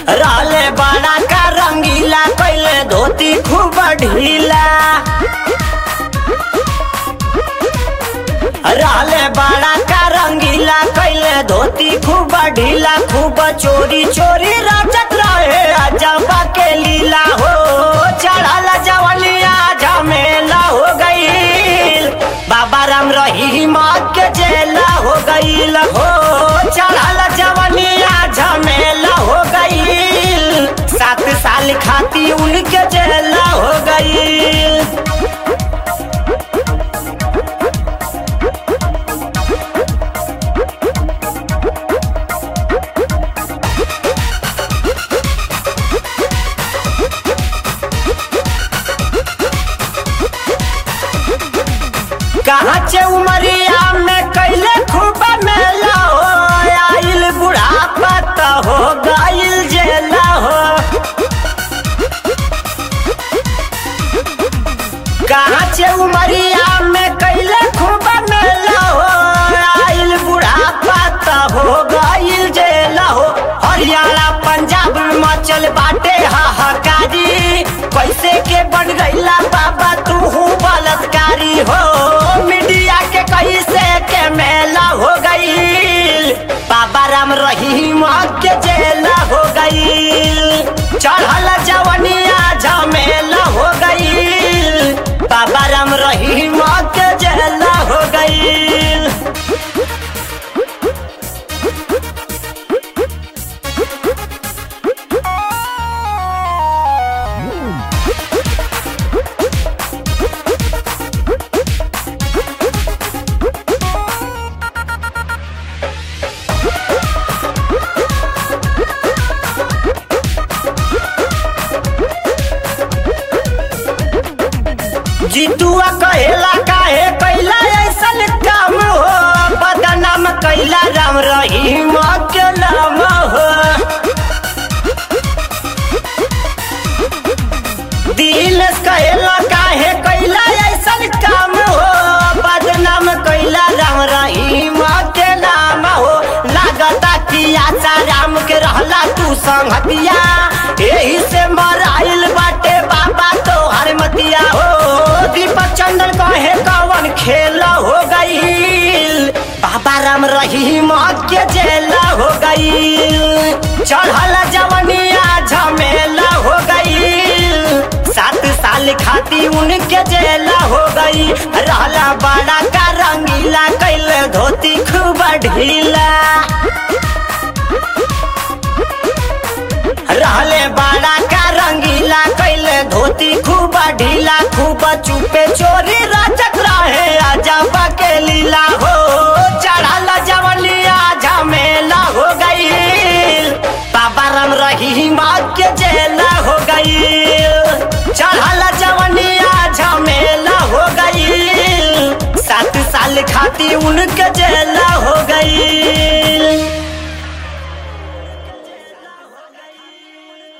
रहले बड़ा का रंगीला कैले धोती खूब ढीला रहले बड़ा का रंगीला कैले धोती खूब ढीला खूब चोरी चोरी राजत रहे अजबा के लीला हो चढ़ल जवलिया झमेला हो गईल बाबा राम रहीम के जेला हो गईल हो चढ़ल जवलिया झमेला हो गईल सात साल खाती उनके जेला हो गईल कहाँ चे उमरिया में कैले खूब मेला हो आइल बुढ़ापा त हो गइल जेला हो कहाँ चे उमरिया में कैले खूब मेला हो आइल बुढ़ापा त हो गइल जेला हो हरियाणा पंजाब हिमाचल बाटे हाहाकारी कैसे के बन गईला बाबा तू बलात्कारी हो मीडिया के कैसे के मेला हो गईल बाबा राम रहीम के जेला हो गईल चढ़ल जवनिया झमेला हो गईल बाबा राम रहीम के जेला हो गईल जीतुआ कहेला काहे कैला ऐसन काम हो बदनाम कैला राम रहीम के नाम हो दिल कहेला काहे कैला ऐसन काम हो बदनाम कैला राम रहीम के नाम हो लागता कि आशा राम के रहला तू संगतिया यही से मराइल बाटे बाबा तोहर मतिया हो दीपक चंदन कहे कवन खेल हो गईल बाबा राम रहीम के जेला हो गईल चढ़ल जवनिया झमेला हो गईल सात साल खाती उनके जेला हो गई रहला बड़ा का रंगीला कैल धोती खूब ढीला रहले बड़ा का रंगीला कैले धोती खूब ढीला खूब चुपे चोरी राजक रहे अजबा के लीला हो चढ़ल जवलिया झमेला हो गई बाबा राम रहीम के जेला हो गई चढ़ल जवनिया झमेला हो गई सात साल खाती उनके जेला हो गई